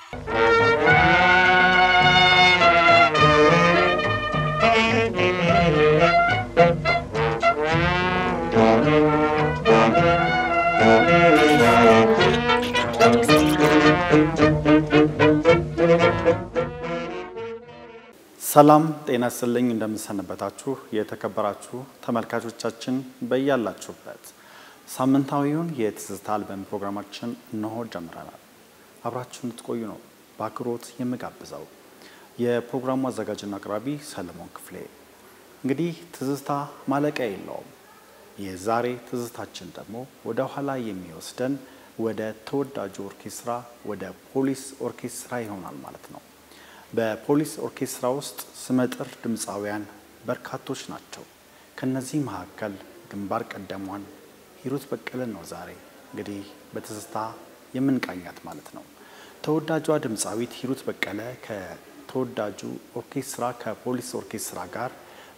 ሰላም ጤና ይስጥልኝ። እንደምንሰነበታችሁ የተከበራችሁ ተመልካቾቻችን በያላችሁበት ሳምንታዊውን የትዝታ አልበም ፕሮግራማችን እነሆ ጀምረናል። አብራችሁ እንድትቆዩ ነው በአክብሮት የምጋብዘው። የፕሮግራሙ አዘጋጅና አቅራቢ ሰለሞን ክፍሌ። እንግዲህ ትዝታ ማለቂያ የለውም። የዛሬ ትዝታችን ደግሞ ወደ ኋላ የሚወስደን ወደ ተወዳጁ ኦርኬስትራ ወደ ፖሊስ ኦርኬስትራ ይሆናል ማለት ነው። በፖሊስ ኦርኬስትራ ውስጥ ስመጥር ድምፃውያን በርካቶች ናቸው። ከነዚህ መካከል ግንባር ቀደሟን ሂሩት በቀለን ነው ዛሬ እንግዲህ በትዝታ የምንቃኛት ማለት ነው። ተወዳጇ ድምፃዊት ሂሩት በቀለ ከተወዳጁ ኦርኬስትራ ከፖሊስ ኦርኬስትራ ጋር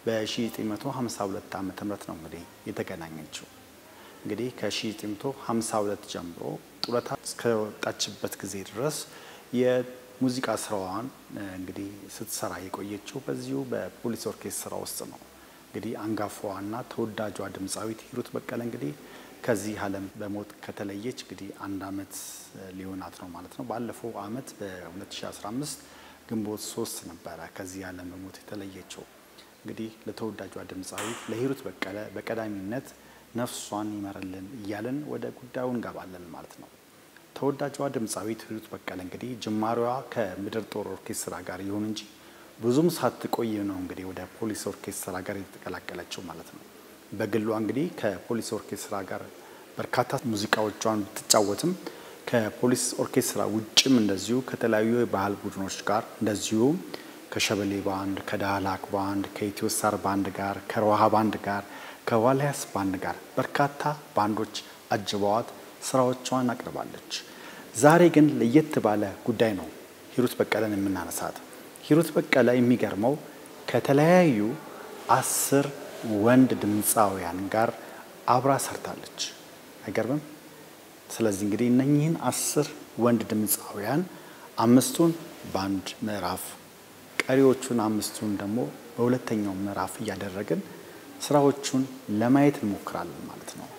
በ1952 ዓ ም ነው እንግዲህ የተገናኘችው። እንግዲህ ከ1952 ጀምሮ ጡረታ እስከወጣችበት ጊዜ ድረስ ሙዚቃ ስራዋን እንግዲህ ስትሰራ የቆየችው በዚሁ በፖሊስ ኦርኬስትራ ውስጥ ነው። እንግዲህ አንጋፋዋና ተወዳጇ ድምፃዊት ሂሩት በቀለ እንግዲህ ከዚህ ዓለም በሞት ከተለየች እንግዲህ አንድ ዓመት ሊሆናት ነው ማለት ነው። ባለፈው ዓመት በ2015 ግንቦት ሶስት ነበረ ከዚህ ዓለም በሞት የተለየችው። እንግዲህ ለተወዳጇ ድምፃዊት ለሂሩት በቀለ በቀዳሚነት ነፍሷን ይመርልን እያለን ወደ ጉዳዩ እንገባለን ማለት ነው። ተወዳጇ ድምፃዊት ሂሩት በቀለ እንግዲህ ጅማሬዋ ከምድር ጦር ኦርኬስትራ ጋር ይሁን እንጂ ብዙም ሳትቆይ ነው እንግዲህ ወደ ፖሊስ ኦርኬስትራ ጋር የተቀላቀለችው ማለት ነው። በግሏ እንግዲህ ከፖሊስ ኦርኬስትራ ጋር በርካታ ሙዚቃዎቿን ብትጫወትም ከፖሊስ ኦርኬስትራ ውጭም እንደዚሁ ከተለያዩ የባህል ቡድኖች ጋር እንደዚሁ ከሸበሌ ባንድ፣ ከዳህላክ ባንድ፣ ከኢትዮ ስታር ባንድ ጋር፣ ከሮሃ ባንድ ጋር፣ ከዋልያስ ባንድ ጋር በርካታ ባንዶች አጅበዋት ስራዎቿን አቅርባለች። ዛሬ ግን ለየት ባለ ጉዳይ ነው ሂሩት በቀለን የምናነሳት። ሂሩት በቀለ የሚገርመው ከተለያዩ አስር ወንድ ድምፃውያን ጋር አብራ ሰርታለች። አይገርምም? ስለዚህ እንግዲህ እነኚህን አስር ወንድ ድምፃውያን አምስቱን በአንድ ምዕራፍ ቀሪዎቹን አምስቱን ደግሞ በሁለተኛው ምዕራፍ እያደረግን ስራዎቹን ለማየት እንሞክራለን ማለት ነው።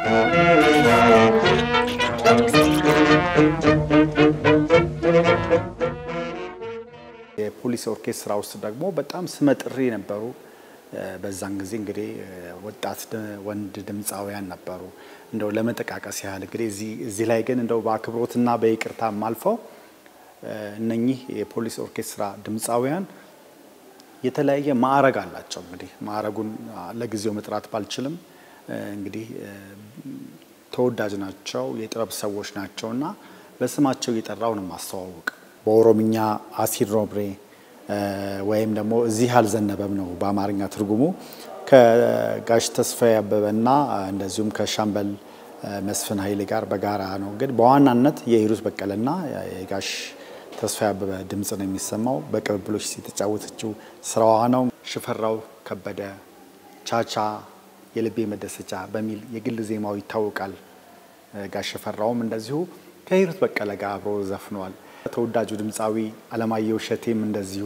የፖሊስ ኦርኬስትራ ውስጥ ደግሞ በጣም ስመጥር የነበሩ በዛን ጊዜ እንግዲህ ወጣት ወንድ ድምፃውያን ነበሩ። እንደው ለመጠቃቀስ ያህል እንግዲህ እዚህ ላይ ግን እንደው በአክብሮትና በይቅርታ አልፈው እነኚህ የፖሊስ ኦርኬስትራ ድምፃውያን የተለያየ ማዕረግ አላቸው። እንግዲህ ማዕረጉን ለጊዜው መጥራት ባልችልም እንግዲህ ተወዳጅ ናቸው፣ የጥበብ ሰዎች ናቸው እና በስማቸው እየጠራው ነው ማስተዋወቅ። በኦሮምኛ አሲድ ሮብሬ ወይም ደግሞ እዚህ አልዘነበም ነው በአማርኛ ትርጉሙ። ከጋሽ ተስፋዬ አበበና እንደዚሁም ከሻምበል መስፍን ኃይሌ ጋር በጋራ ነው። ግን በዋናነት የሂሩት በቀለና የጋሽ ተስፋዬ አበበ ድምፅ ነው የሚሰማው። በቅብብሎች የተጫወተችው ስራዋ ነው። ሽፈራው ከበደ ቻቻ የልቤ መደሰቻ በሚል የግል ዜማው ይታወቃል። ጋሽ ሽፈራውም እንደዚሁ ከሂሩት በቀለ ጋር አብሮ ዘፍኗል። ተወዳጁ ድምፃዊ አለማየሁ እሸቴም እንደዚሁ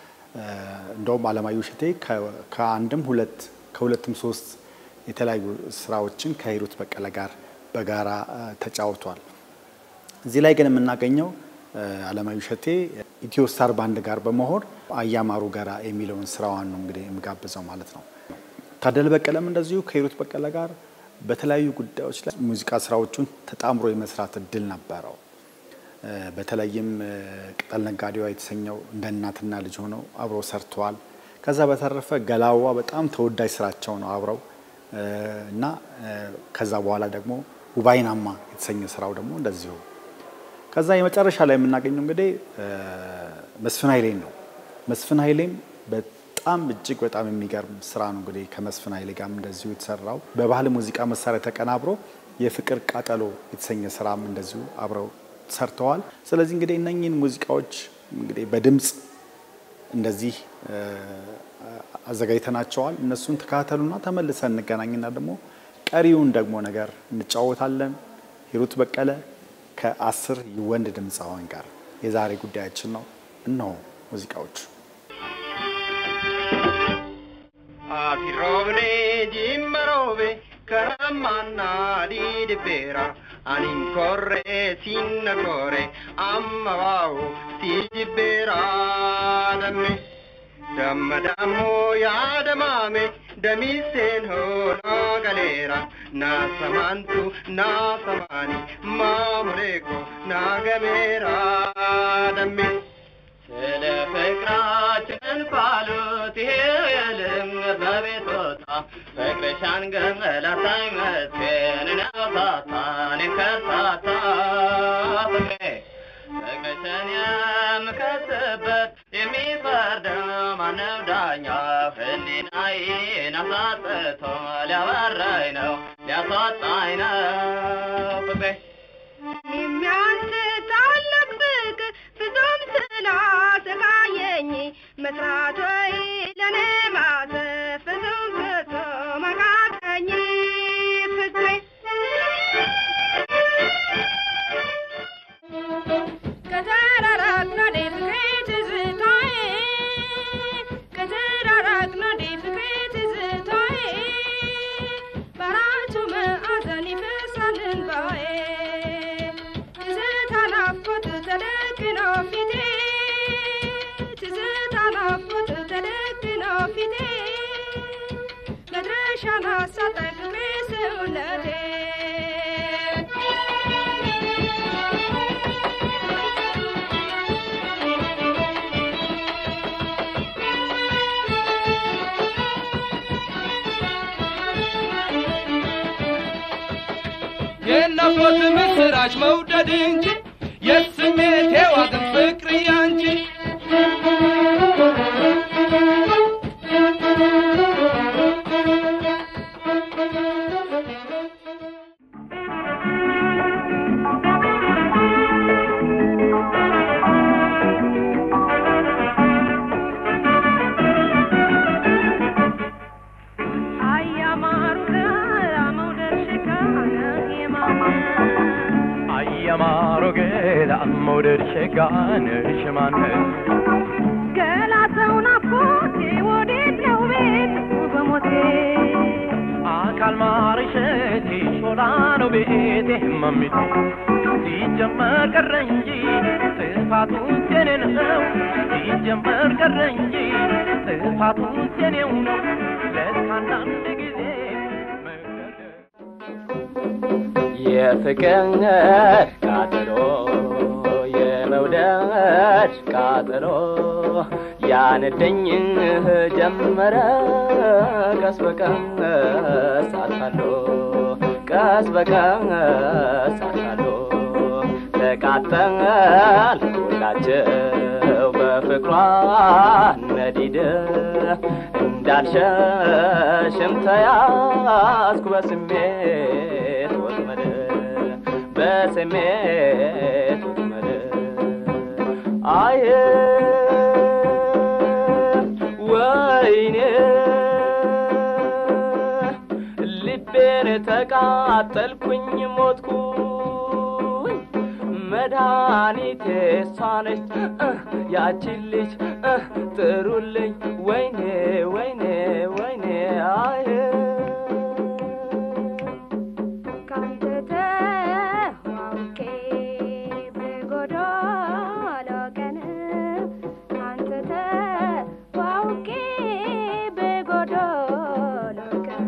እንደውም አለማየሁ እሸቴ ከአንድም ሁለት ከሁለትም ሶስት የተለያዩ ስራዎችን ከሂሩት በቀለ ጋር በጋራ ተጫውቷል። እዚህ ላይ ግን የምናገኘው አለማየሁ እሸቴ ኢትዮ ስታር ባንድ ጋር በመሆን አያማሩ ጋራ የሚለውን ስራዋን ነው እንግዲህ የምጋብዘው ማለት ነው። ታደለ በቀለም እንደዚሁ ከሂሩት በቀለ ጋር በተለያዩ ጉዳዮች ላይ ሙዚቃ ስራዎቹን ተጣምሮ የመስራት እድል ነበረው። በተለይም ቅጠል ነጋዴዋ የተሰኘው እንደ እናትና ልጅ ሆነው አብረው ሰርተዋል። ከዛ በተረፈ ገላዋ በጣም ተወዳጅ ስራቸው ነው አብረው እና ከዛ በኋላ ደግሞ ውባይናማ የተሰኘ ስራው ደግሞ እንደዚሁ። ከዛ የመጨረሻ ላይ የምናገኘው እንግዲህ መስፍን ኃይሌን ነው። መስፍን ኃይሌም በጣም እጅግ በጣም የሚገርም ስራ ነው እንግዲህ ከመስፍን ኃይሌ ጋርም እንደዚሁ የተሰራው በባህል ሙዚቃ መሳሪያ ተቀናብሮ የፍቅር ቃጠሎ የተሰኘ ስራም እንደዚሁ አብረው ሰርተዋል። ስለዚህ እንግዲህ እነኚህን ሙዚቃዎች እንግዲህ በድምፅ እንደዚህ አዘጋጅተናቸዋል። እነሱን ተከታተሉና ተመልሰን እንገናኝና ደግሞ ቀሪውን ደግሞ ነገር እንጫወታለን። ሂሩት በቀለ ከአስር ወንድ ድምፃውያን ጋር የዛሬ ጉዳያችን ነው። እነሆ ሙዚቃዎቹ። Afiroobne jimmaroobe karammaanna diidibbeera anin korre sinna kore amma waawo si jibbeera damme damma dammo yaadamaame damiiseen hooloo galeera naasamantu naasamaani maamuleeko naagameera damme ስለ ፍቅራችን ባሉት ይሄልም በቤቶታ ፍቅርሻን ገመላታይ መስገን ነውታታን ከሳታ ፍቅሬ ፍቅርሽን የምከስበት የሚፈርደው ማነው ዳኛ ህሊናዬን አሳጥቶ ሊያበራኝ ነው ሊያስወጣኝ ነው ፍቅሬ የሚያንስ ታላቅ ፍቅር ፍጹም ስላሰቃየኝ መስራት ወይ ለኔ ማሰብ ፍጹም ፍጹም አቃተኝ ፍቅሬ ከተራራቅን ወዲህ ፍቅሬ ትዝታዬ ከተራራቅን ወዲህ ፍቅሬ ትዝታዬ በአራቱ ማዕዘን ይፈሳል እንባዬ ትዝታ ናፍቆት ተደቅኖ ፊቴ ትዝታ ናፍቆት ተደቅኖ ፊቴ መድረሻን አሳጣኝ ፍቅሬ ሰውነቴ የናፍቆት ምስራች መውደድ እንጂ የስሜት የዋግን ፍቅር ያንቺ አያማሩ መውደድ ሽካነ የማማ አየማሮ ገላ መውደድ ሸጋነሽ ማነሽ ገላተው ናፍቆቴ ወዴት ነው ቤት በሞቴ አካል ማርሸቴ ሾላ ነው ቤቴ መሚቴ ሲጀመር ቀረ እንጂ ጥፋቱ የኔ ነው ሲጀመር ቀረ እንጂ ጥፋቱ የኔው ነው ለካ አንዳንድ ጊዜ መገደል የፍቅር ቃጠሎ የመውደድ ቃጠሎ ያነደኝ ጀመረ ቀስ በቀስ አታሎ ቀስ በቀስ አታሎ ተቃጠል ሁላቸው በፍቅሯ ነዲድ እንዳልሸሽም ተያዝኩ በስሜት ወጥመድ በስሜት ወጥመድ አየ ወይኔ ልቤን ተቃጠልኩኝ ሞትኩኝ መድኃኒቴ እሷ ነች እ ያቺን ልጅ እ ጥሩልኝ ወይኔ ወይኔ ወይኔ አየ ካንተ ተዋውቄ በጎዶሎ ቀን ካንተ ተዋውቄ በጎዶሎ ቀን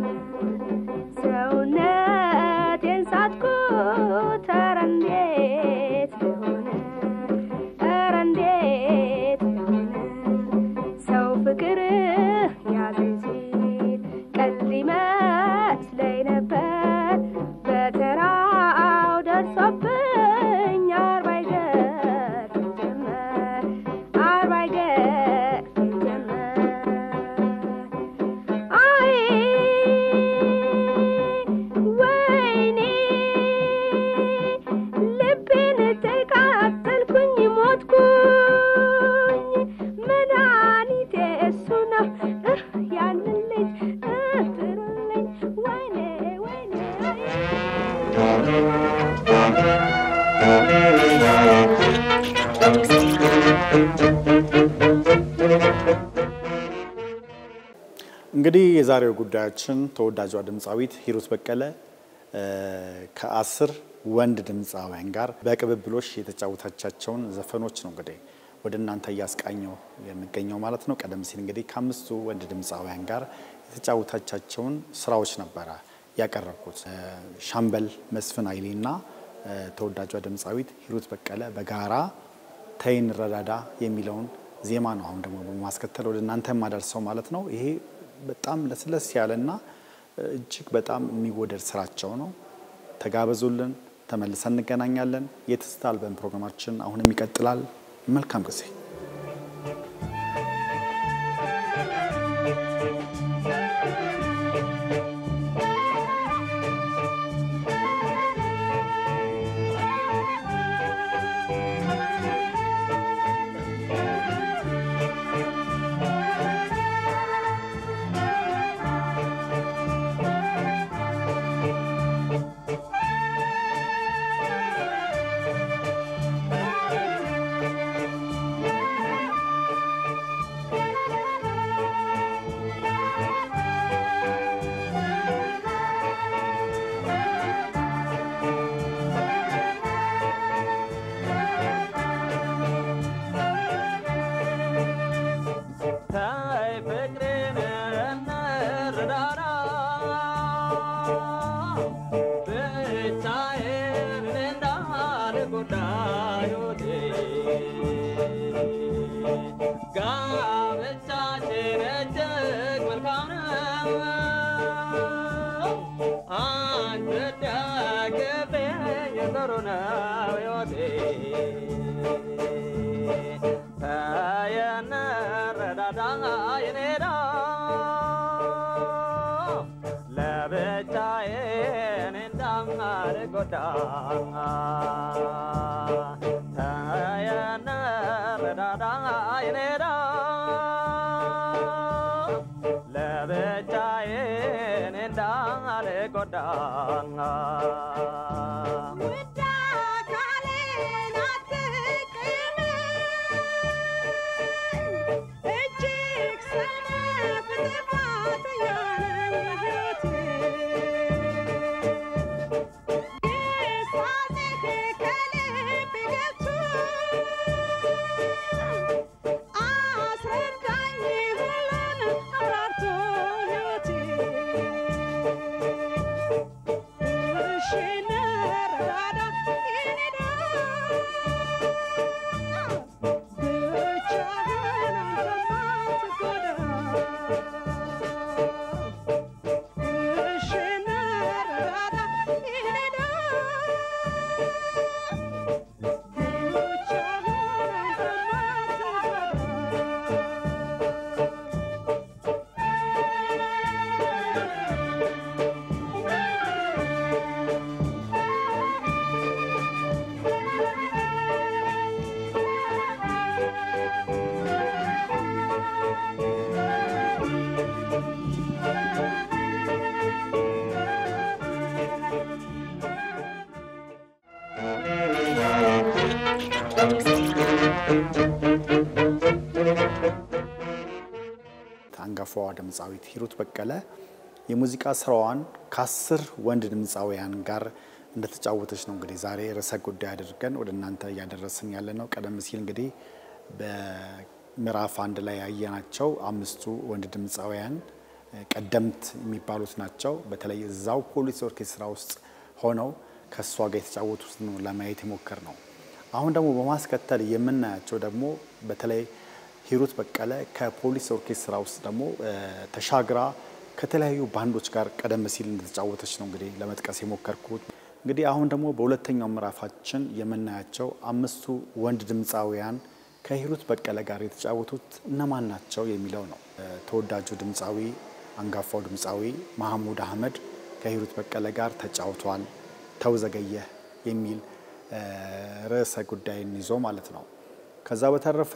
ሰውነቴን ሳትኩት ኧረ እንዴት ልሆን ኧረ እንዴት ልሆን ሰው ፍቅር ያዘ እንግዲህ የዛሬው ጉዳያችን ተወዳጇ ድምፃዊት ሂሩት በቀለ እ፣ ከአስር ወንድ ድምፃውያን ጋር በቅብብሎሽ የተጫወተቻቸውን ዘፈኖች ነው እንግዲህ ወደ እናንተ እያስቃኘው የሚገኘው ማለት ነው። ቀደም ሲል እንግዲህ ከአምስቱ ወንድ ድምፃውያን ጋር የተጫወተቻቸውን ስራዎች ነበረ ያቀረብኩት። እ፣ ሻምበል መስፍን ኃይሌ እና እ፣ ተወዳጇ ድምፃዊት ሂሩት በቀለ በጋራ ተይን ረዳዳ የሚለውን ዜማ ነው አሁን ደግሞ በማስከተል ወደ እናንተ የማደርሰው ማለት ነው። ይሄ በጣም ለስለስ ያለና እጅግ በጣም የሚወደድ ስራቸው ነው። ተጋበዙልን። ተመልሰን እንገናኛለን። የትዝታ አልበም ፕሮግራማችን አሁንም ይቀጥላል። መልካም ጊዜ። ታይ ፍቅሬን እንረዳዳ ብቻዬን እንዳልጎዳ ሕይወቴ ጋብቻችን እጅግ መልካም ነው አንድ ደግፌኝ ጥሩ ነው ሕይወቴ ተየነ ረዳዳ የኔዳ ለብቻዬ እኔ እንዳልጎዳ ተየነ ረዳዳ የኔዳ ለብቻዬ እኔ እንዳልጎዳ ውድ አካሌን አትቅም፣ እጅግ ሰነፍ ጥፋተኛ ነኝ ሕይወቴ። ግሳጼህ ከልቤ ገብቶ አስረዳኝ ሁሉን አብራርቶ ሕይወቴ እሺ እንረዳዳ የኔዳ ብቻህን አንተማ አትጎዳ እሺ እንረዳዳ የኔዳ ብቻህን አንተማ አትጎዳ አንጋፋዋ ድምፃዊት ሂሩት በቀለ የሙዚቃ ስራዋን ከአስር ወንድ ድምፃውያን ጋር እንደተጫወተች ነው እንግዲህ ዛሬ ርዕሰ ጉዳይ አድርገን ወደ እናንተ እያደረስን ያለ ነው። ቀደም ሲል እንግዲህ በምዕራፍ አንድ ላይ ያየናቸው አምስቱ ወንድ ድምፃውያን ቀደምት የሚባሉት ናቸው። በተለይ እዛው ፖሊስ ኦርኬስትራ ውስጥ ሆነው ከእሷ ጋር የተጫወቱት ነው ለማየት የሞከር ነው። አሁን ደግሞ በማስከተል የምናያቸው ደግሞ በተለይ ሂሩት በቀለ ከፖሊስ ኦርኬስትራ ውስጥ ደግሞ ተሻግራ ከተለያዩ ባንዶች ጋር ቀደም ሲል እንደተጫወተች ነው እንግዲህ ለመጥቀስ የሞከርኩት። እንግዲህ አሁን ደግሞ በሁለተኛው ምዕራፋችን የምናያቸው አምስቱ ወንድ ድምፃውያን ከሂሩት በቀለ ጋር የተጫወቱት እነማን ናቸው የሚለው ነው። ተወዳጁ ድምፃዊ አንጋፋው ድምፃዊ መሐሙድ አህመድ ከሂሩት በቀለ ጋር ተጫውቷል። ተውዘገየህ የሚል ርዕሰ ጉዳይን ይዞ ማለት ነው። ከዛ በተረፈ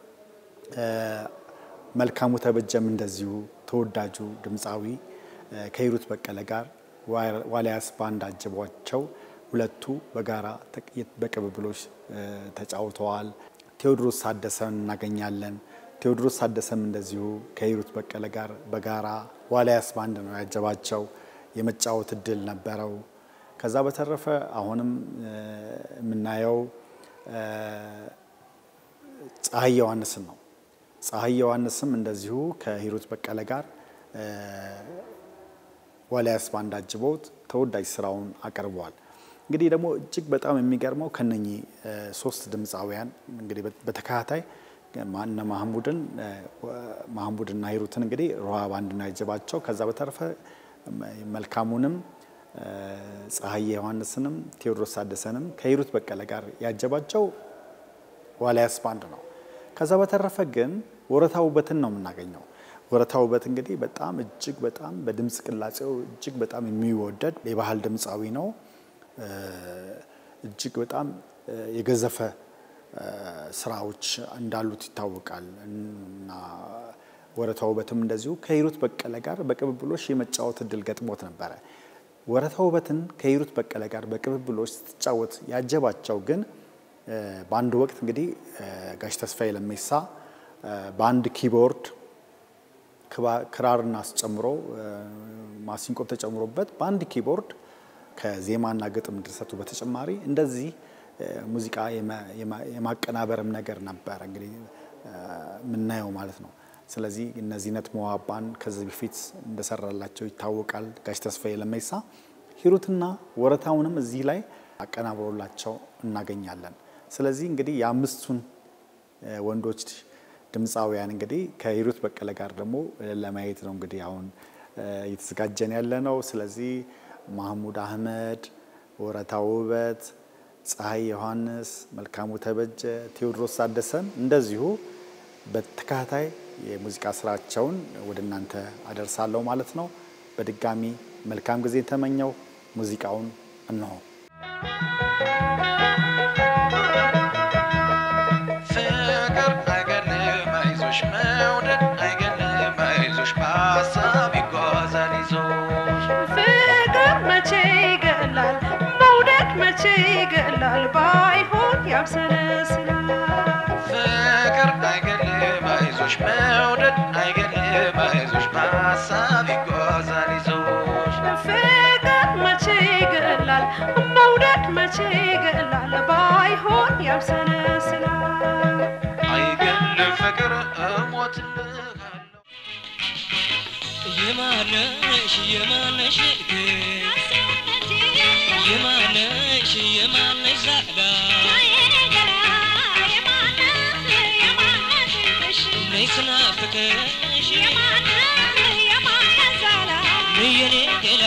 መልካሙ ተበጀም እንደዚሁ ተወዳጁ ድምፃዊ ከሂሩት በቀለ ጋር ዋልያስ ባንድ አጅቧቸው ሁለቱ በጋራ በቅብብሎች ተጫውተዋል። ቴዎድሮስ ታደሰን እናገኛለን። ቴዎድሮስ ታደሰም እንደዚሁ ከሂሩት በቀለ ጋር በጋራ ዋልያስ ባንድ ነው ያጀባቸው። የመጫወት እድል ነበረው። ከዛ በተረፈ አሁንም እ፣ የምናየው እ፣ ፀሐይ ዮሐንስን ነው። ፀሐይ ዮሐንስም እንደዚሁ ከሂሩት በቀለ ጋር እ፣ ዋልያስ ባንድ አጅበውት ተወዳጅ ስራውን አቅርበዋል። እንግዲህ ደግሞ እጅግ በጣም የሚገርመው ከነኚህ እ፣ ሶስት ድምፃውያን እንግዲህ በ- በተከታታይ ማነ ማህሙድን እ፣ ማህሙድና ሂሩትን እንግዲህ ሮሃ ባንድ ነው ያጀባቸው። ከዛ በተረፈ መ- መልካሙንም እ፣ ፀሐይ ዮሐንስንም ቴዎድሮስ ታደሰንም ከሂሩት በቀለ ጋር ያጀባቸው ዋልያስ ባንድ ነው። ከዛ በተረፈ ግን ወረታ ውበትን ነው የምናገኘው። ወረታ ውበት እንግዲህ በጣም እጅግ በጣም በድምፅ ቅላጼው እጅግ በጣም የሚወደድ የባህል ድምፃዊ ነው። እ፣ እጅግ በጣም እ፣ የገዘፈ እ፣ ስራዎች እንዳሉት ይታወቃል እና ወረታ ውበትም እንደዚሁ ከሂሩት በቀለ ጋር በቅብብሎሽ የመጫወት እድል ገጥሞት ነበረ። ወረታ ውበትን ከሂሩት በቀለ ጋር በቅብብሎች ስትጫወት ያጀባቸው ግን እ፣ በአንድ ወቅት እንግዲህ እ፣ ጋሽ ተስፋዬ ለሜሳ እ፣ በአንድ ኪቦርድ ክባ- ክራርን አስጨምሮ እ፣ ማሲንቆ ተጨምሮበት በአንድ ኪቦርድ ከዜማና ግጥም ድርሰቱ በተጨማሪ እንደዚህ እ፣ ሙዚቃ የማ- የማ- የማቀናበርም ነገር ነበረ እንግዲህ እ፣ የምናየው ማለት ነው። ስለዚህ እነዚህ ነት መዋባን ከዚህ በፊት እንደሰራላቸው ይታወቃል ጋሽ ተስፋዬ ለሜሳ። ሂሩትና ወረታውንም እዚህ ላይ አቀናብሮላቸው እናገኛለን። ስለዚህ እንግዲህ የአምስቱን እ፣ ወንዶች ድምፃውያን እንግዲህ ከሂሩት በቀለ ጋር ደግሞ እ፣ ለማየት ነው እንግዲህ አሁን እ፣ እየተዘጋጀን ያለ ነው። ስለዚህ ማህሙድ አህመድ፣ ወረታ ውበት፣ ፀሐይ ዮሐንስ፣ መልካሙ ተበጀ፣ ቴዎድሮስ ታደሰን እንደዚሁ በተከታታይ የሙዚቃ ስራቸውን ወደ እናንተ አደርሳለሁ ማለት ነው። በድጋሚ መልካም ጊዜ ተመኘው። ሙዚቃውን እነሆ። ፍቅር አይገልም አይዞሽ መውደድ አይገልም አይዞሽ በሀሳብ ይጓዛል ይዞሽ ፍቅር መቼ ይገላል መውደድ መቼ ይገላል ባይሆን ያብሰለስላል ፍቅር አይገልም አይዞሽ መውደድ አይገልም አይዞሽ በሀሳብ ይጓዛል ይዞሽ ፍቅር መቼ ይገላል መውደድ መቼ ይገላል ባይሆን ያብሰለስላል አይገልም ፍቅር እሞትልሃለሁ የማነሽ የማነሽ የማነሽ የማነሽ ዛላ ነይ ስናፍቅሽ ነይ የኔ ገላ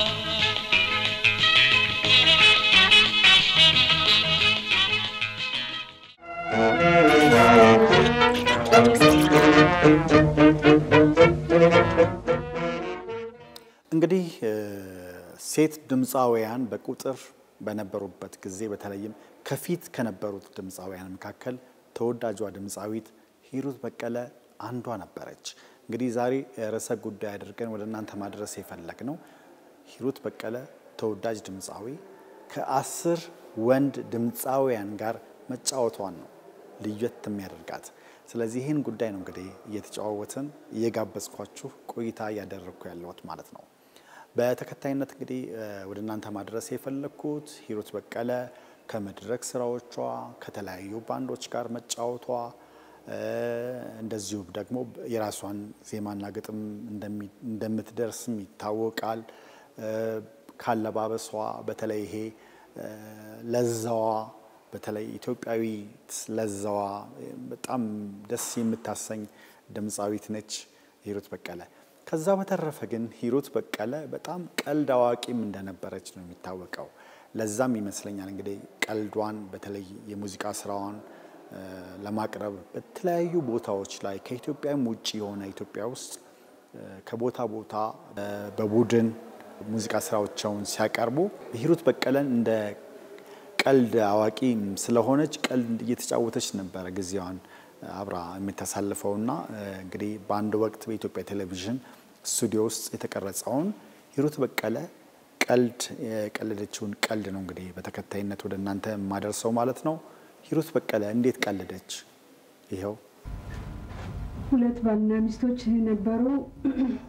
እንግዲህ እ፣ ሴት ድምፃውያን በቁጥር በነበሩበት ጊዜ በተለይም ከፊት ከነበሩት ድምፃውያን መካከል ተወዳጇ ድምፃዊት ሂሩት በቀለ አንዷ ነበረች። እንግዲህ ዛሬ ርዕሰ ጉዳይ አድርገን ወደ እናንተ ማድረስ የፈለግ ነው ሂሩት በቀለ ተወዳጅ ድምፃዊ ከአስር ወንድ ድምፃውያን ጋር መጫወቷን ነው ልየት የሚያደርጋት። ስለዚህ ይህን ጉዳይ ነው እንግዲህ እየተጨዋወትን እየጋበዝኳችሁ ቆይታ እያደረግኩ ያለሁት ማለት ነው። በተከታይነት እንግዲህ እ፣ ወደ እናንተ ማድረስ የፈለግኩት ሂሩት በቀለ ከመድረክ ስራዎቿ ከተለያዩ ባንዶች ጋር መጫወቷ እ፣ እንደዚሁም ደግሞ የራሷን ዜማና ግጥም እንደሚ- እንደምትደርስም ይታወቃል። እ፣ ካለባበሷ በተለይ ይሄ እ፣ ለዛዋ በተለይ ኢትዮጵያዊ ለዛዋ በጣም ደስ የምታሰኝ ድምፃዊት ነች ሂሩት በቀለ። ከዛ በተረፈ ግን ሂሩት በቀለ በጣም ቀልድ አዋቂም እንደነበረች ነው የሚታወቀው። ለዛም ይመስለኛል እንግዲህ ቀልዷን በተለይ የሙዚቃ ስራዋን እ፣ ለማቅረብ በተለያዩ ቦታዎች ላይ ከኢትዮጵያም ውጭ የሆነ ኢትዮጵያ ውስጥ እ፣ ከቦታ ቦታ እ፣ በቡድን ሙዚቃ ስራዎቻውን ሲያቀርቡ ሂሩት በቀለን እንደ ቀልድ አዋቂ ስለሆነች ቀልድ እየተጫወተች ነበረ ጊዜዋን አብራ የምታሳልፈውና እ፣ እንግዲህ በአንድ ወቅት በኢትዮጵያ ቴሌቪዥን ስቱዲዮ ውስጥ የተቀረጸውን ሂሩት በቀለ ቀልድ የቀለደችውን ቀልድ ነው እንግዲህ በተከታይነት ወደ እናንተ የማደርሰው ማለት ነው። ሂሩት በቀለ እንዴት ቀለደች? ይኸው ሁለት ባልና ሚስቶች ነበሩ።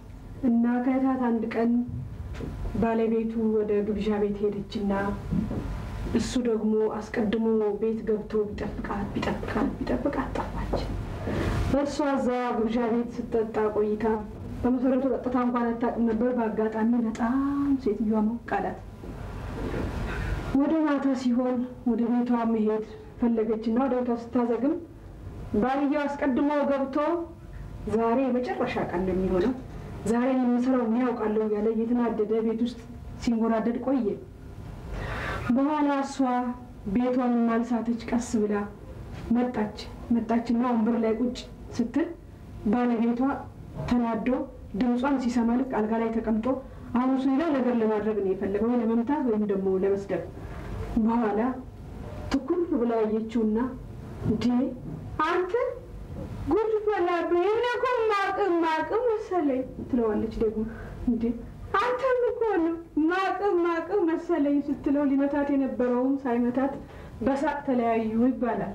እና ከዕለታት አንድ ቀን ባለቤቱ ወደ ግብዣ ቤት ሄደችና እሱ ደግሞ አስቀድሞ ቤት ገብቶ ቢጠብቃት ቢጠብቃት ቢጠብቃት ጠፋች። እርሷ እዛ ግብዣ ቤት ስትጠጣ ቆይታ በመሰረቱ ጠጥታ እንኳን አታውቅም ነበር። በአጋጣሚ በጣም ሴትዮዋ ሞቅ አላት። ወደ ማታ ሲሆን ወደ ቤቷ መሄድ ፈለገችና ወደ ቤቷ ስታዘግም ባልየው አስቀድሞ ገብቶ ዛሬ የመጨረሻ ቀን ነው የሚሆነው ዛሬ የምሰራው ምን ያውቃለሁ እያለ እየተናደደ ቤት ውስጥ ሲንጎራደድ ቆየ። በኋላ እሷ ቤቷን ማልሳተች ቀስ ብላ መጣች። መጣችና ወንበር ላይ ቁጭ ስትል ባለቤቷ ተናዶ ድምጿን ሲሰማ ልክ አልጋ ላይ ተቀምጦ አሁን እሱ ሌላ ነገር ለማድረግ ነው የፈለገው፣ ወይ ለመምታት ወይም ደግሞ ለመስደብ። በኋላ ትኩር ብላ አየችውና እንዴ አንተ ጉድ ፈላብህ፣ እኔ እኮ ማቅም ማቅም መሰለኝ ትለዋለች። ደግሞ እንዴ አንተም እኮ ነው ማቅም ማቅም መሰለኝ ስትለው ሊመታት የነበረውም ሳይመታት በሳቅ ተለያዩ ይባላል።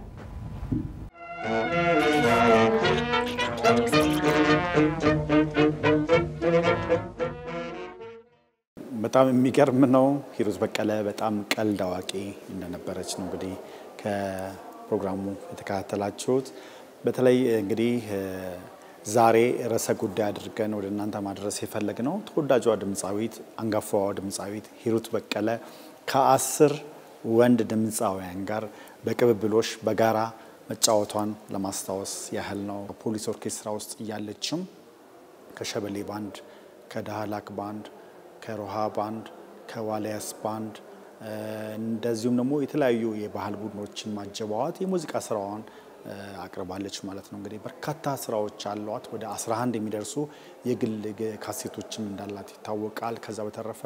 በጣም የሚገርም ነው። ሂሩት በቀለ በጣም ቀልድ አዋቂ እንደነበረች ነው እንግዲህ ከፕሮግራሙ የተከታተላችሁት። በተለይ እንግዲህ ዛሬ ርዕሰ ጉዳይ አድርገን ወደ እናንተ ማድረስ የፈለግ ነው ተወዳጇ ድምፃዊት አንጋፋዋ ድምፃዊት ሂሩት በቀለ ከአስር ወንድ ድምፃውያን ጋር በቅብብሎሽ በጋራ መጫወቷን ለማስታወስ ያህል ነው። ፖሊስ ኦርኬስትራ ውስጥ እያለችም ከሸበሌ ባንድ፣ ከዳህላክ ባንድ፣ ከሮሃ ባንድ፣ ከዋልያስ ባንድ እንደዚሁም ደግሞ የተለያዩ የባህል ቡድኖችን ማጀባዋት የሙዚቃ ስራዋን አቅርባለች ማለት ነው። እንግዲህ በርካታ ስራዎች አሏት። ወደ 11 የሚደርሱ የግል ካሴቶችም እንዳላት ይታወቃል። ከዛ በተረፈ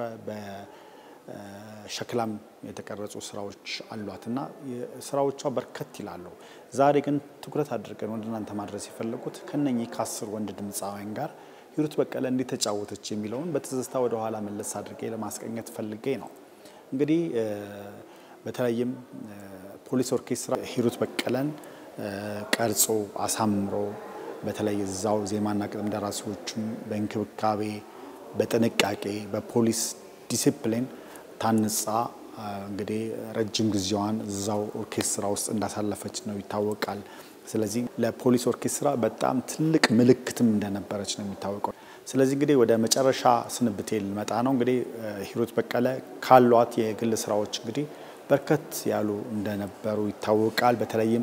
በሸክላም የተቀረጹ ስራዎች አሏት እና ስራዎቿ በርከት ይላሉ። ዛሬ ግን ትኩረት አድርገን ወደ እናንተ ማድረስ የፈለጉት ከነኚህ ከአስር ወንድ ድምፃውያን ጋር ሂሩት በቀለ እንዴት ተጫወተች የሚለውን በትዝታ ወደ ኋላ መለስ አድርጌ ለማስቀኘት ፈልጌ ነው። እንግዲህ በተለይም ፖሊስ ኦርኬስትራ ሂሩት በቀለን ቀርጾ አሳምሮ በተለይ እዛው ዜማና ግጥም ደራሲዎቹም በእንክብካቤ በጥንቃቄ በፖሊስ ዲሲፕሊን ታንጻ እንግዲህ ረጅም ጊዜዋን እዛው ኦርኬስትራ ውስጥ እንዳሳለፈች ነው ይታወቃል። ስለዚህ ለፖሊስ ኦርኬስትራ በጣም ትልቅ ምልክትም እንደነበረች ነው የሚታወቀው። ስለዚህ እንግዲህ ወደ መጨረሻ ስንብቴ ልመጣ ነው። እንግዲህ ሂሩት በቀለ ካሏት የግል ስራዎች እንግዲህ በርከት ያሉ እንደነበሩ ይታወቃል። በተለይም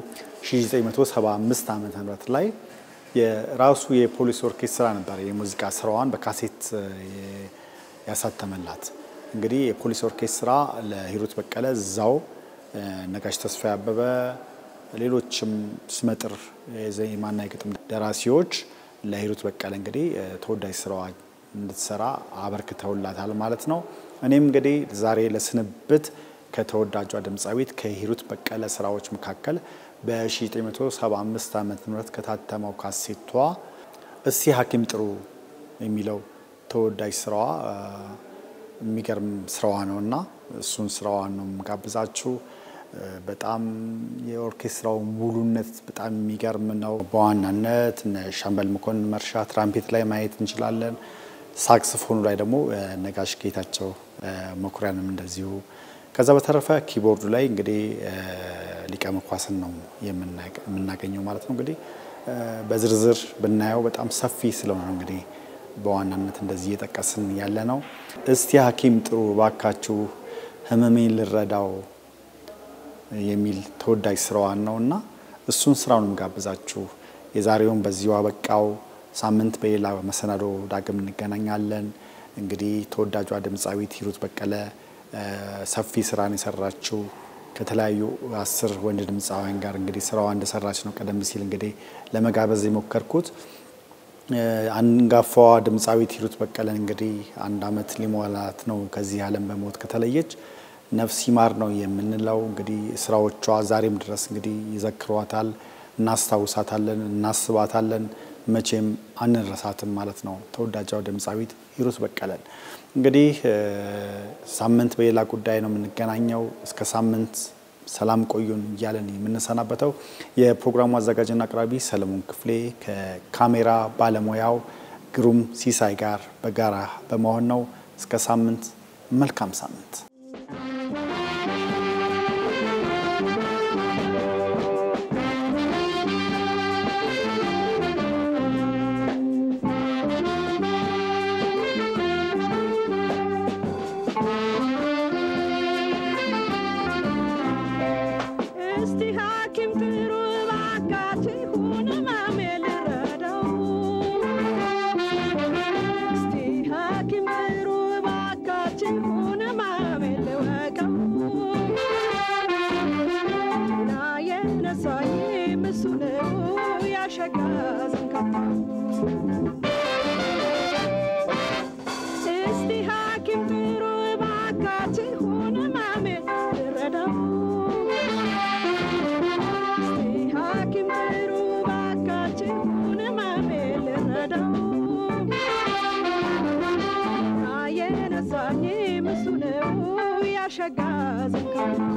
1975 ዓመተ ምህረት ላይ የራሱ የፖሊስ ኦርኬስትራ ነበር የሙዚቃ ስራዋን በካሴት ያሳተመላት። እንግዲህ የፖሊስ ኦርኬስትራ ለሂሩት በቀለ እዛው ነጋሽ ተስፋዬ አበበ፣ ሌሎችም ስመጥር የዜማና የግጥም ደራሲዎች ለሂሩት በቀለ እንግዲህ ተወዳጅ ስራዋ እንድትሰራ አበርክተውላታል ማለት ነው። እኔም እንግዲህ ዛሬ ለስንብት ከተወዳጇ ድምፃዊት ከሂሩት በቀለ ስራዎች መካከል በ1975 ዓ ም ከታተመው ካሴቷ እስቲ ሐኪም ጥሩ የሚለው ተወዳጅ ስራዋ የሚገርም ስራዋ ነው እና እሱን ስራዋን ነው የምጋብዛችሁ። በጣም የኦርኬስትራው ሙሉነት በጣም የሚገርም ነው። በዋናነት እነ ሻምበል መኮንን መርሻ ትራምፔት ላይ ማየት እንችላለን። ሳክስፎኑ ላይ ደግሞ ነጋሽ ጌታቸው መኩሪያንም እንደዚሁ ከዛ በተረፈ ኪቦርዱ ላይ እንግዲህ ሊቀ መኳስን ነው የምናገኘው ማለት ነው። እንግዲህ በዝርዝር ብናየው በጣም ሰፊ ስለሆነ እንግዲህ በዋናነት እንደዚህ እየጠቀስን ያለ ነው። እስቲ ሐኪም ጥሩ ባካችሁ ህመሜን ልረዳው የሚል ተወዳጅ ስራዋን ነው እና እሱን ስራውን ጋብዛችሁ የዛሬውን በዚሁ አበቃው። ሳምንት በሌላ መሰናዶ ዳግም እንገናኛለን። እንግዲህ ተወዳጇ ድምፃዊት ሂሩት በቀለ ሰፊ ስራን የሰራችው ከተለያዩ አስር ወንድ ድምፃውያን ጋር እንግዲህ ስራዋ እንደሰራች ነው ቀደም ሲል እንግዲህ ለመጋበዝ የሞከርኩት። አንጋፋዋ ድምፃዊት ሂሩት በቀለን እንግዲህ አንድ አመት ሊሞላት ነው ከዚህ ዓለም በሞት ከተለየች። ነፍስ ይማር ነው የምንለው። እንግዲህ ስራዎቿ ዛሬም ድረስ እንግዲህ ይዘክሯታል፣ እናስታውሳታለን፣ እናስባታለን፣ መቼም አንረሳትም ማለት ነው ተወዳጃው ድምፃዊት ሂሩት በቀለን። እንግዲህ ሳምንት በሌላ ጉዳይ ነው የምንገናኘው። እስከ ሳምንት ሰላም ቆዩን እያለን የምንሰናበተው የፕሮግራሙ አዘጋጅና አቅራቢ ሰለሞን ክፍሌ ከካሜራ ባለሙያው ግሩም ሲሳይ ጋር በጋራ በመሆን ነው። እስከ ሳምንት፣ መልካም ሳምንት። እስቲ ሐኪም ጥሩ እባካችሁን ሕመሜ ልረዳው። እስቲ ሐኪም ጥሩ እባካችሁን ሕመሜ ልወቀው። ጤና የነሳኝ እሱ ነው ያሸጋ ዘንካታው። እስቲ ሐኪም ጥሩ እባካችሁን ሕመሜ ልረዳው። እስቲ ሐኪም ጥሩ እባካችሁን ሕመሜ ልረዳው። የነሳኝ እሱ ነው ያሸጋ ዘንካታ